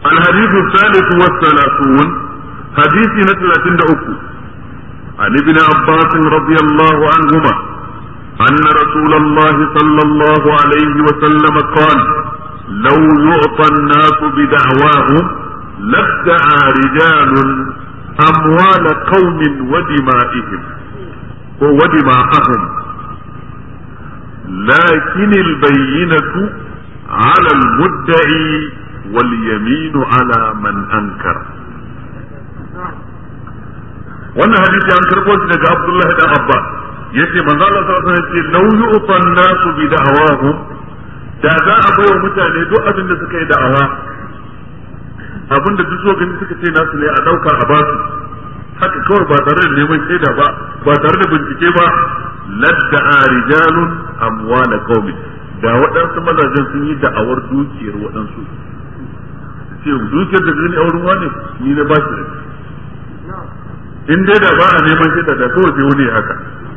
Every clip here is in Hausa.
الحديث الثالث والثلاثون حديث نتلة أكو عن ابن عباس رضي الله عنهما أن رسول الله صلى الله عليه وسلم قال لو يعطى الناس بدعواهم لادعى رجال أموال قوم ودمائهم ودماءهم لكن البينة على المدعي واليمين على من أنكر wannan hadisi an karɓo shi daga Abdullahi dan Abbas yace manzo Allah sallallahu alaihi wasallam yace law yu'tan nasu bi da'awahum da za a bai wa mutane duk abin da suka yi da'awa abin da duk so gani suka ce nasu ne a dauka a basu haka kawai ba tare da neman shaida ba ba tare da bincike ba ladda rijalun amwala qaumi da waɗansu mazajen sun yi da'awar dukiyar waɗansu ce dukiyar da zai auren wani ni na ba shi in dai da ba a neman shaida da kawai sai wani haka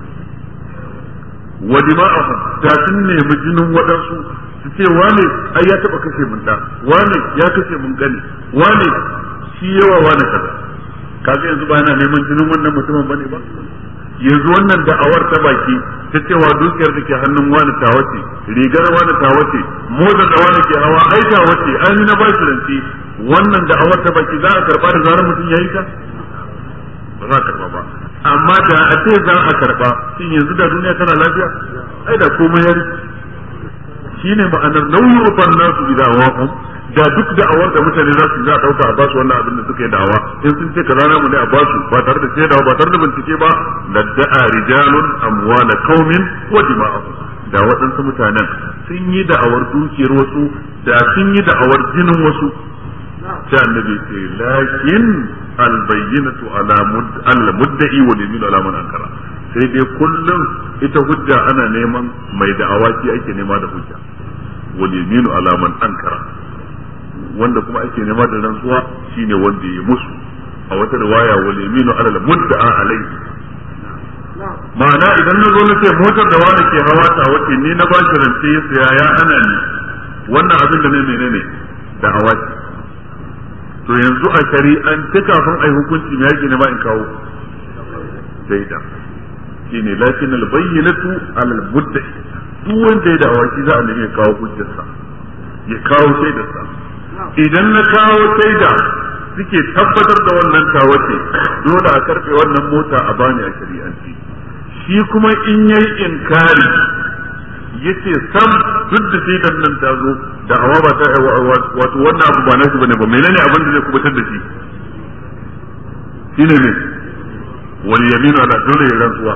wa dima'ahum da sun nemi jinin waɗansu su ce wane ai ya taɓa kashe mun da wane ya kashe mun gani wane shi yawa wane kaza kaga yanzu ba yana neman jinin wannan mutumin bane ba yanzu wannan da'awar ta baki ta cewa dukiyar da ke hannun wani ta wace rigar wani ta wace motar da wani ke hawa ai ta wace ai ni na ba shi ranci wannan da'awar ta baki za a karba da zarar mutum yayi ta ba za a karba ba amma da a ce za a karba shin yanzu da duniya tana lafiya ai da komai ya rike shine ma'anar nauyi ufan nasu idawahum da duk da'awar da mutane za su za a dauka a basu wannan abin da suka yi da'awa in sun ce kaza namu ne a basu ba tare da shaidawa ba tare da bincike ba da da'a rijalun amwala qaumin wa dima'ahum da waɗansu mutanen sun yi da'awar dukiyar wasu da sun yi da'awar jinin wasu sai annabi ce lakin albayyinatu ala al mudda'i wa yaminu ala man ankara sai dai kullum ita hujja ana neman mai da'awa ki ake nema da hujja wal yaminu ala man ankara wanda kuma ake nema da rantsuwa shine wanda ya musu a wata riwaya wal yaminu ala al mudda'a alayhi ma'ana idan na zo na ce motar da wani ke hawa ta wace ni na bashi rance ya saya ya hana ni wannan abin da ne menene da awaki to yanzu a shari'an ta kafin ai hukunci me yake nema in kawo shaida shine lakin al bayyinatu ala al mudda'i duk wanda ya da awaki za a nemi ya kawo hujjarsa ya kawo shaidarsa idan na kawo shaida suke tabbatar da wannan tawace dole a karfe wannan mota a bani a shari'anci shi kuma in yayi inkari yace sam duk da shaidan nan ta zo da awa ba ta wato wannan abu ba nashi bane ba menene abin da zai kubutar da shi shine ne wal yaminu ala dole ya rantsuwa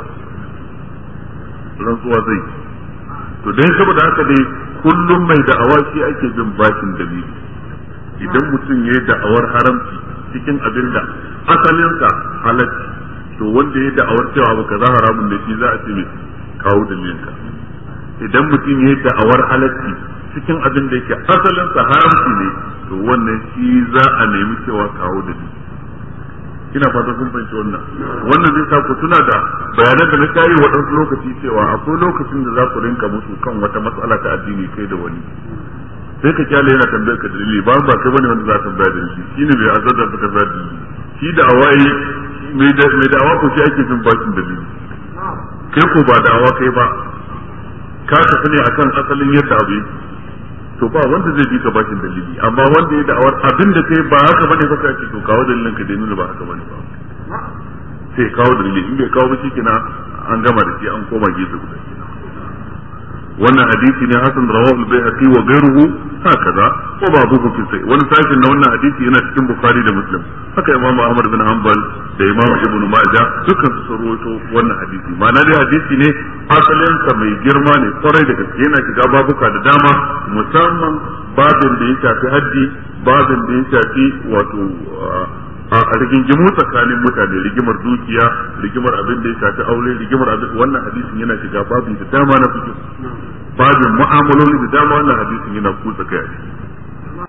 rantsuwa zai to dai saboda haka dai kullum mai da'awa shi ake bin bashin dalili idan mutum ya yi da'awar haramci cikin abin da asalinsa halacci to wanda ya yi da'awar cewa abu kaza haramun da shi za a ce mai kawo dalilinka idan mutum ya yi da'awar halacci cikin abin da yake asalinsa haramci ne to wannan shi za a nemi cewa kawo dalili ina fata kun fahimci wannan wannan zai sa ku tuna da bayanan da na kayi waɗansu lokaci cewa akwai lokacin da za ku rinka musu kan wata matsala ta addini kai da wani sai ka kyale yana tambayar ka dalili ba ba kai bane wanda za ka tambaya dalili shine mai azar da suka zadi shi da awai mai da mai da awa ko shi ake bin bakin dalili kai ko ba da awa kai ba ka tafi ne akan asalin yadda abu yake to ba wanda zai bi ka bakin dalili amma wanda ya da'awar abin da kai ba haka bane ba kai to kawo dalilin ka da nuna ba haka bane ba sai kawo dalili in bai kawo ba shikenan an gama da shi an koma gefe guda wannan hadisi ne hasan rawahu al-baihaqi wa ghayruhu hakaza wa babuhu fi sai wani sashin na wannan hadisi yana cikin bukhari da muslim haka imam ahmad bin hanbal da imam ibn majah dukkan su rawaito wannan hadisi ma'ana dai hadisi ne asalin sa mai girma ne kwarai da gaske yana shiga babuka da dama musamman babin da ya shafi haddi babin da ya shafi wato a rigingimu tsakanin mutane rigimar dukiya rigimar abin da ya shafi aure rigimar abin wannan hadisin yana shiga babin da dama na fikin babin mu'amaloli da dama wannan hadisin yana kusa kai